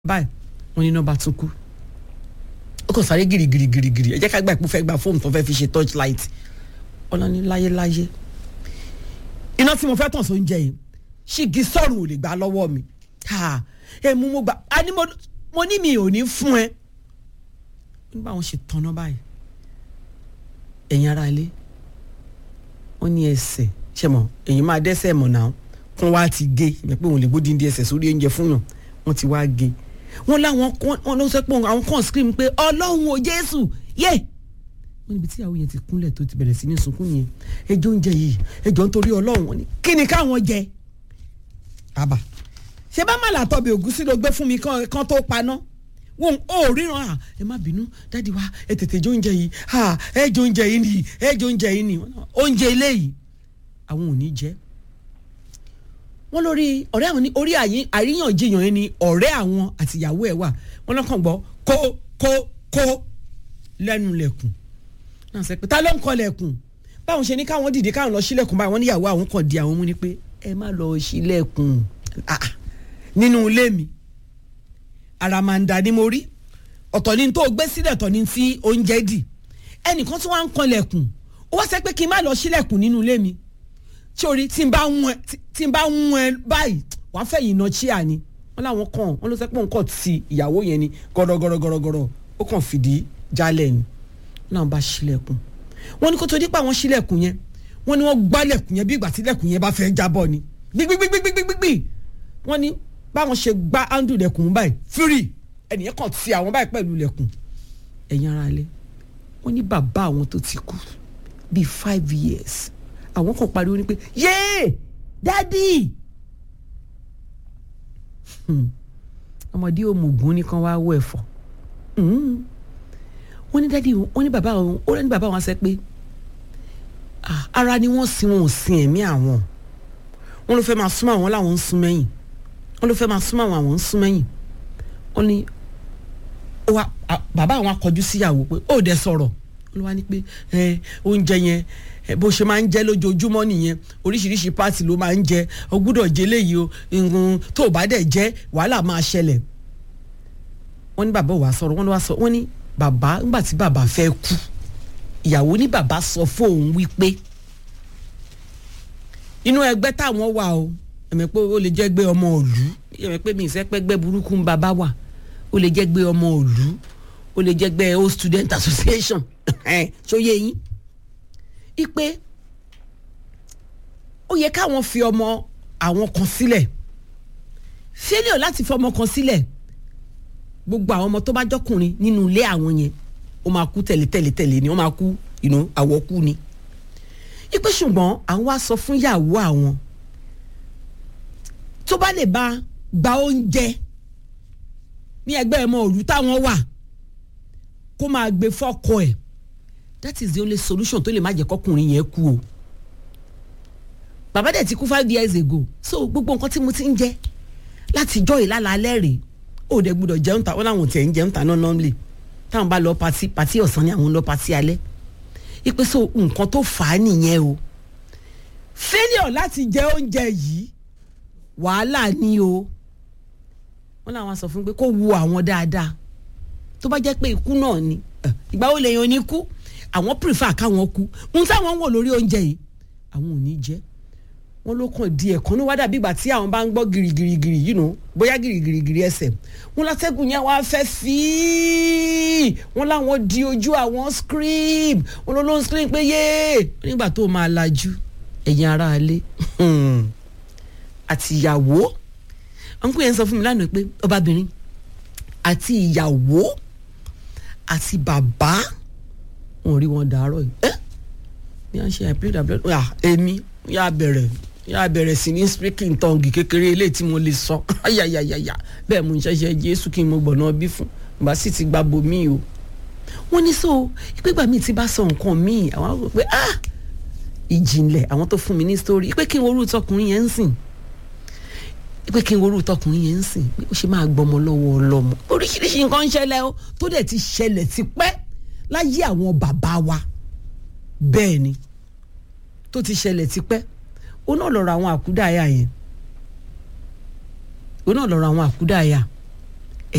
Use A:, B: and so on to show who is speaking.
A: báyìí wọ́n ní nọ́mbà tún kú ó kàn sáré gírígírí gírígírí ẹ jẹ́ ká gbà pé ó fẹ́ gba fóònù tó fẹ́ fi ṣe torchlight ọlọ́ni láyéláyé iná tí mo fẹ́ tàn sóúnjẹ yìí ṣìgì sọ̀rùn ò lè gbà lọ́wọ́ mi ẹ mú mo gbà á ní mo ní mi ò ní fún ẹ nígbà wọn ṣe tanná báyìí ẹ̀yin ara ilé wọ́n ní ẹsẹ̀ ṣe mọ̀ èyí máa dẹ́sẹ̀ mọ̀ náà kún wá ti gé ìgbà pé òun lè gbódì ní ẹsẹ̀ sórí oúnjẹ fún yàn wọ́n ti wá gé wọ́n láwọn wọ́n ló sọ pé àwọn kan scream pé ọlọ́run ò jésù yé wọ́n níbi tí àwọn yẹn ti kúnlẹ̀ tó ti bẹ̀rẹ̀ sí ní sunkún yẹn ẹjọ́ oúnjẹ yìí ẹjọ́ nítorí ọlọ́run wọn ni kí ni káwọn jẹ àbá ṣé bá màlà tọ́bi ògúsí ló gbé fún mi kan tó paná wọn ò ríran à ẹ má bínú dáàdi wa ẹ tètè jẹ oúnjẹ yìí à ẹ jẹ oúnjẹ yìí nìyí ẹ jẹ oúnjẹ yìí nìyí oúnjẹ eléyìí àwọn ò ní jẹ wọn lórí ọ̀rẹ́ àwọn ní orí àríyànjiyàn yẹn ni ọ̀rẹ́ àwọn àtìyàwó ẹ̀ wà wọn lọ́kàn gbọ́ kó kó kó lẹ́nu lẹ̀kùn náà sẹ pé ta ló ń kọ lẹ̀kùn báwọn ṣe ní káwọn dìde káwọn lọ sílẹ̀kùn báyìí wọ́n níyàwó àwọn kan di àwọn mú ni pé ẹ má lọ sílẹ̀kùn nínú ilé mi àràmàǹdà ni mo rí ọ̀tọ̀ ni tó gbé sílẹ̀ ọ̀tọ̀ ni tí oúnjẹ dì ẹnìkan tí wọ́n á ń kan lẹ̀kùn ó wá sẹ́ pé kí n má lọ sílẹ̀kùn nínú ilé mi sórí tí n bá ń wọn tí n bá ń wọn báyìí wàá fẹ́ yìí nà chíà ni wọ́n láwọn kàn wọ́n ló sẹ́ pé òun kàn ti ìyàwó yẹn ni gọ́dọ̀gọ́dọ̀gọ́dọ̀ ó kàn fìdí jálẹ̀ ni wọ́n náà bá sílẹ̀kùn wọ́n ní kó tó dípò àwọn sílẹ̀kùn yẹn wọ́n ní wọ́n gbálẹ̀kùn yẹn bí ìgbà tí lẹ̀kùn yẹn bá fẹ́ jábọ́ ni gbígbígbígbígbígbí wọ́n ní báwọn ṣe gbá áńdù lẹ̀kùn báyìí fírì ẹnìyẹn kàn ti àwọn báyìí pẹ̀lú lẹ̀kùn ẹ̀yin ara lé wọ́n ní bàbá àwọn tó ti kú bíi five years àwọn kan pariwo ní pé yéé dádì ọmọdé òmùgún nìkan wá wọ ẹ̀fọ́ wọ́n ní dádì wọ́n ní bàbá wọn ó ní bàbá wọn sẹ́ pé ara ni wọ́n sin wọn ò sin ẹ̀mí àwọn wọ́n ló fẹ́ máa súnmọ́ àwọn làwọn ń sún mẹ́yìn wọ́n ló fẹ́ máa súnmọ́ àwọn àwọn ń sún mẹ́yìn wọ́n ní bàbá àwọn akọjú síyàwó pé ó dẹ sọ̀rọ̀ ló wá ní pé oúnjẹ yẹn bó ṣe máa ń jẹ lójoojúmọ́ nìyẹn oríṣiríṣi pàtì ló máa ń jẹ o gbúdọ̀ jẹ léyìí o nǹkan tó o bá dẹ̀ jẹ́ wàhálà máa ṣẹlẹ̀ wọ́n ní bàbá wa sọ̀rọ̀ wọ́n ní wá sọ wọ́n ní bàbá nígbà tí bàbá fẹ́ kú ìyàwó ní bàbá sọ fóun wípé inú ẹgbẹ́ táwọn wà o ẹ̀mẹ̀ pé ó lè jẹ́ gbé ọmọ òlú ẹ̀mẹ̀ pé mi ìfẹ́ pẹ́ gbẹ́ burúkú ń bàbá wà ó lè jẹ́ gbé ọmọ òlú ó lè jẹ́ gbé old student association ṣó yé yín ipe ó yẹ káwọn fi ọmọ àwọn kan sílẹ̀ fẹ́lẹ̀ láti fi ọmọ kan sílẹ̀ gbogbo àwọn ọmọ tó bá jọkùnrin nínú ilé àwọn yẹn ó máa kú tẹ̀lé tẹ̀lé tẹ̀lé ni ó máa kú ìnú àwọ̀ kú ni ipe ṣùgbọ́n àwọn wá sọ fún ìyàwó àwọn tó bá lè bá gba oúnjẹ ní ẹgbẹ́ ẹ̀mọ òru táwọn wà kó máa gbé fọ́kọ ẹ̀ that is the only solution tó lè má jẹ́ kọkùnrin yẹn kú o bàbá dẹ̀ ti kú five years ago so gbogbo nǹkan tí mo ti ń jẹ láti jọ ìlàlálẹ́ rèé ó dẹ̀ gbúdọ̀ jẹun ta wọn làwọn tiẹ̀ ń jẹun ta náà normally táwọn bá lọ pati pati ọ̀sán ni àwọn ń lọ pati alẹ́ ipe so nǹkan tó fà á nìyẹn o failure láti jẹ oúnjẹ yìí wàhálà ni o wọn làwọn sọ fún pé kó wu àwọn dáadáa tó bá jẹ́ pé ikú náà ni ìgbà wo lèèyàn ní kú àwọn prefer káwọn kú ohun táwọn ń wò lórí oúnjẹ yìí àwọn ò ní jẹ wọn ló kàn di ẹ̀kan ní wá dàbí ìgbà tí àwọn bá ń gbọ́ girigirigiri yìí nù bóyá girigirigiri ẹsẹ̀ wọn látẹ́gùn yẹn wá fẹ́ fíì wọn láwọn di ojú àwọn scream wọn ló ló ń scream pé yéé nígbà tó máa lajú ẹ̀yin aráalé àti ìyàwó ọ̀nkú yẹn sọ fún mi lánàá pé ọbabìnrin àti ìyàwó àti bàbá wọn rí wọn dàárọ̀ yìí ẹ́ ní à ń ṣe àìpé ìdàbẹ̀ à èmi yà bẹ̀rẹ̀ yà bẹ̀rẹ̀ sí ní speaking tongue kékeré ilé tí mo lè sọ ayayayaya bẹ́ẹ̀ mo ń ṣẹ̀ṣẹ̀ jésù kí n mo gbọ̀nà bí fún bá sì ti gba bomi o wọ́n ní so ìpégbà mi ti bá sọ nǹkan míì àwọn àwọn pé ah ìjìnlẹ̀ àwọn tó fún mi ní story pé kí n worú tọkùnrin yẹn ń sìn pé kí n worú tọkùnrin yẹn ń sìn pé ó ṣe máa gbọmọ lọ́wọ́ ọlọ́mọ oríṣiríṣi nǹkan ń ṣẹlẹ̀ o tó dẹ̀ ti ṣẹlẹ̀ tipẹ́ láyé àwọn bàbá wa bẹ́ẹ̀ ni tó ti ṣẹlẹ̀ tipẹ́ ó náà lọ́rọ̀ àwọn àkúdàáyà yẹn ó náà lọ́rọ̀ àwọn àkúdàáyà